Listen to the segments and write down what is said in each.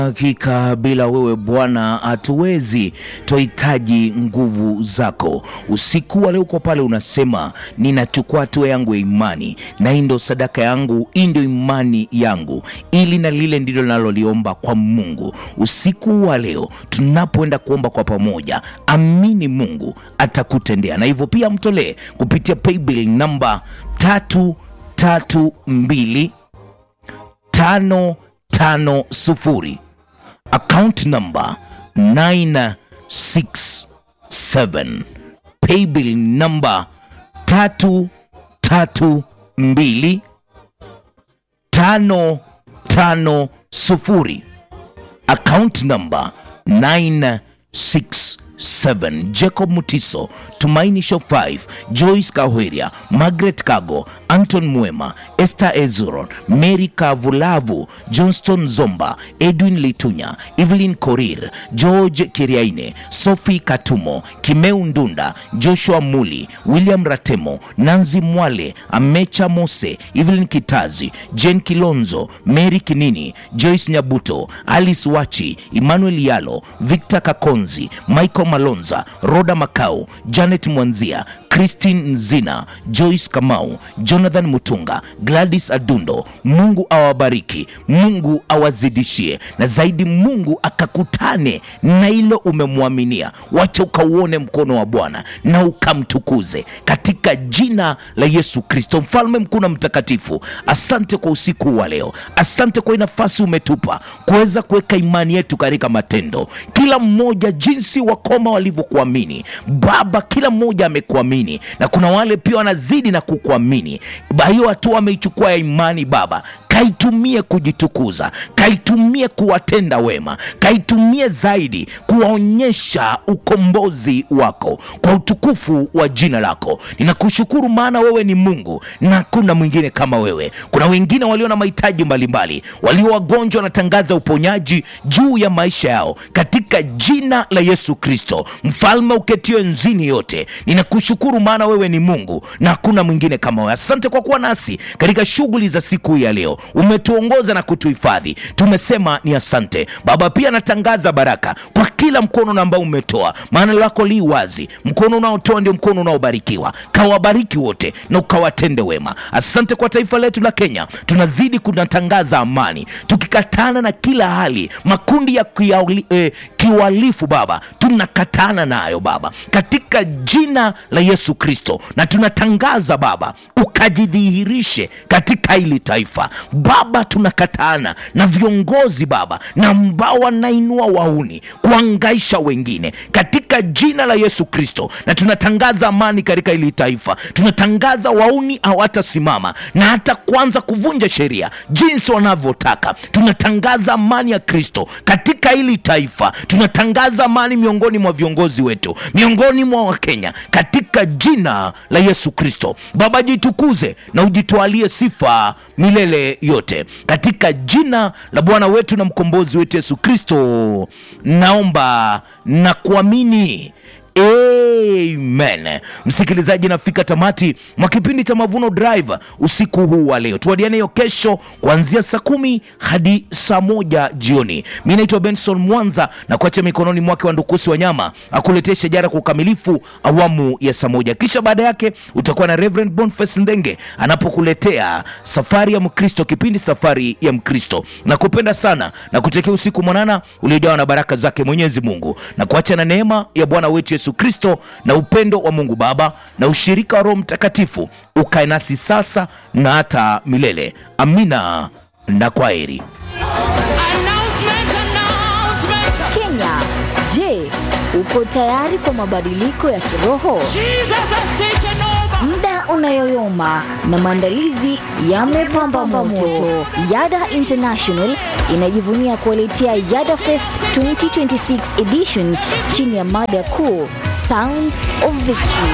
Hakika bila wewe Bwana hatuwezi, twahitaji nguvu zako. Usiku wa leo uko pale unasema, ninachukua hatua yangu ya imani, na hii ndo sadaka yangu, hii ndio imani yangu, ili na lile ndilo naloliomba kwa Mungu. Usiku wa leo tunapoenda kuomba kwa pamoja, amini Mungu atakutendea, na hivyo pia mtolee kupitia paybill namba tatu tatu mbili tano tano sufuri account number 967 paybill number tatu tatu mbili tano tano sufuri account number 967 Jacob Mutiso, Tumaini Show 5, Joyce Kahweria, Margaret Kago, Anton Mwema, Esther Ezuron, Mary Kavulavu, Johnston Zomba, Edwin Litunya, Evelyn Korir, George Kiriaine, Sophie Katumo, Kimeu Ndunda, Joshua Muli, William Ratemo, Nanzi Mwale, Amecha Mose, Evelyn Kitazi, Jen Kilonzo, Mary Kinini, Joyce Nyabuto, Alice Wachi, Emmanuel Yalo, Victor Kakonzi, Michael Malonza, Roda Makau, Janet Mwanzia, Christine Nzina, Joyce Kamau, Jonathan Mutunga, Gladys Adundo. Mungu awabariki, Mungu awazidishie, na zaidi Mungu akakutane na hilo umemwaminia. Wacha ukauone mkono wa Bwana na ukamtukuze katika jina la Yesu Kristo, mfalme mkuu na mtakatifu. Asante kwa usiku wa leo, asante kwa hii nafasi umetupa kuweza kuweka imani yetu katika matendo, kila mmoja jinsi wakoma walivyokuamini Baba, kila mmoja amekuamini na kuna wale pia wanazidi na kukuamini. Hiyo hatua ameichukua ya imani Baba, kaitumie kujitukuza, kaitumie kuwatenda wema, kaitumie zaidi kuwaonyesha ukombozi wako kwa utukufu wa jina lako. Ninakushukuru maana wewe ni Mungu na hakuna mwingine kama wewe. Kuna wengine walio na mahitaji mbalimbali, walio wagonjwa, wanatangaza uponyaji juu ya maisha yao katika jina la Yesu Kristo, mfalme uketio enzini yote. Ninakushukuru maana wewe ni Mungu na hakuna mwingine kama wewe. Asante kwa kuwa nasi katika shughuli za siku hii ya leo umetuongoza na kutuhifadhi, tumesema ni asante Baba. Pia natangaza baraka kwa kila mkono ambao umetoa, maana lako li wazi. Mkono unaotoa ndio mkono unaobarikiwa. Kawabariki wote na ukawatende wema. Asante kwa taifa letu la Kenya, tunazidi kunatangaza amani, tukikatana na kila hali makundi ya kiali, eh, kiwalifu Baba, tunakatana nayo Baba katika jina la Yesu Kristo, na tunatangaza Baba ukajidhihirishe katika hili taifa Baba, tunakatana na viongozi Baba na ambao wanainua wauni kuangaisha wengine katika jina la Yesu Kristo, na tunatangaza amani katika hili taifa. Tunatangaza wauni hawatasimama na hata kuanza kuvunja sheria jinsi wanavyotaka. Tunatangaza amani ya Kristo katika hili taifa. Tunatangaza amani miongoni mwa viongozi wetu, miongoni mwa Wakenya katika jina la Yesu Kristo. Baba, jitukuze na ujitwalie sifa milele yote katika jina la Bwana wetu na mkombozi wetu Yesu Kristo, naomba na kuamini. Amen. Msikilizaji, nafika tamati mwa kipindi cha Mavuno Drive usiku huu wa leo. Tuadiane hiyo kesho kuanzia saa kumi hadi saa moja jioni. Mi naitwa Benson Mwanza na kuacha mikononi mwake wa Ndukusi Wanyama akuletee shajara kwa ukamilifu awamu ya saa moja, kisha baada yake utakuwa na Reverend Boniface Ndenge anapokuletea safari ya Mkristo, kipindi safari ya Mkristo. Na kupenda sana na kutekea usiku mwanana uliojawa na baraka zake Mwenyezi Mungu na kuacha na neema ya Bwana wetu Yesu Kristo na upendo wa Mungu Baba na ushirika wa Roho Mtakatifu ukae nasi sasa na hata milele. Amina na kwaheri. Announcement, announcement. Kenya, je, uko tayari kwa mabadiliko ya kiroho? Jesus has taken over. Muda unayoyoma na maandalizi yamepamba moto. Yada International inajivunia kuwaletea Yada Fest 2026 edition chini ya mada kuu Sound of Victory.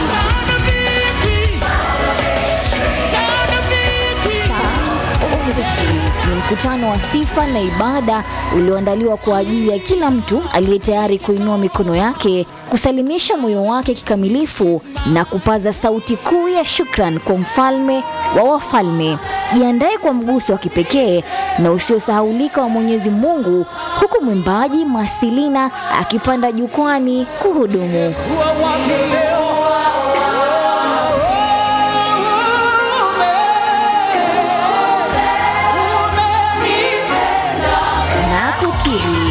Sound of victory. Sound of victory. Sound of Victory. ni mkutano wa sifa na ibada ulioandaliwa kwa ajili ya kila mtu aliye tayari kuinua mikono yake, kusalimisha moyo wake kikamilifu na kupaza sauti kuu ya shukran kwa mfalme wa wafalme. Jiandae kwa mguso wa kipekee na usiosahaulika wa Mwenyezi Mungu, huku mwimbaji Masilina akipanda jukwani kuhudumu. na kukiri.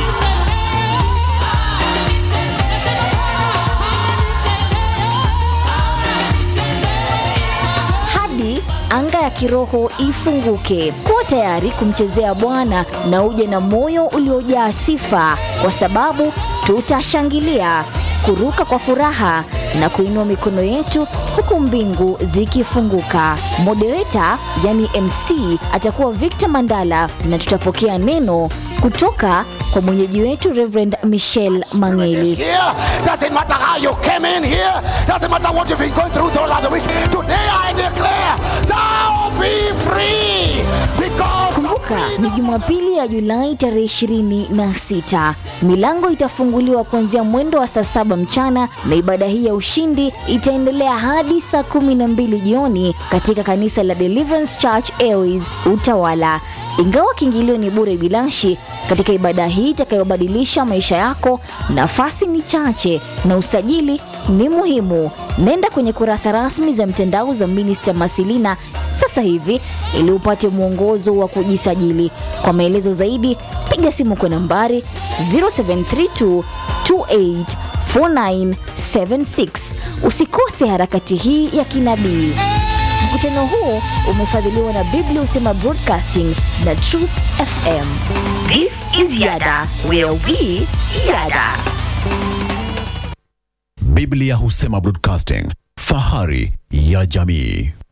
Hadi anga ya kiroho ifunguke. Kuwa tayari kumchezea Bwana na uje na moyo uliojaa sifa, kwa sababu tutashangilia, kuruka kwa furaha na kuinua mikono yetu huku mbingu zikifunguka. Moderator yani MC atakuwa Victor Mandala na tutapokea neno kutoka kwa mwenyeji wetu Reverend Michelle Mangeli. here. Doesn't matter how you came in here. Doesn't matter what you've been going through throughout the week. Today I declare, thou be free. Because Kumbuka ni Jumapili ya Julai tarehe 26. Milango itafunguliwa kuanzia mwendo wa saa saba mchana na ibada hii ya ushindi itaendelea hadi saa kumi na mbili jioni katika kanisa la Deliverance Church Airways Utawala. Ingawa kiingilio ni bure bilashi, katika ibada hii itakayobadilisha maisha yako, nafasi ni chache na usajili ni muhimu. Nenda kwenye kurasa rasmi za mtandao za Minister Masilina sasa hivi ili upate mwongozo wa kujisajili. Kwa maelezo zaidi, piga simu kwa nambari 0732 284976. Usikose harakati hii ya kinabii. Mkutano huu umefadhiliwa na Biblia Usema Broadcasting na Truth FM. This is Yada, where we yada. Biblia Husema Broadcasting, fahari ya jamii.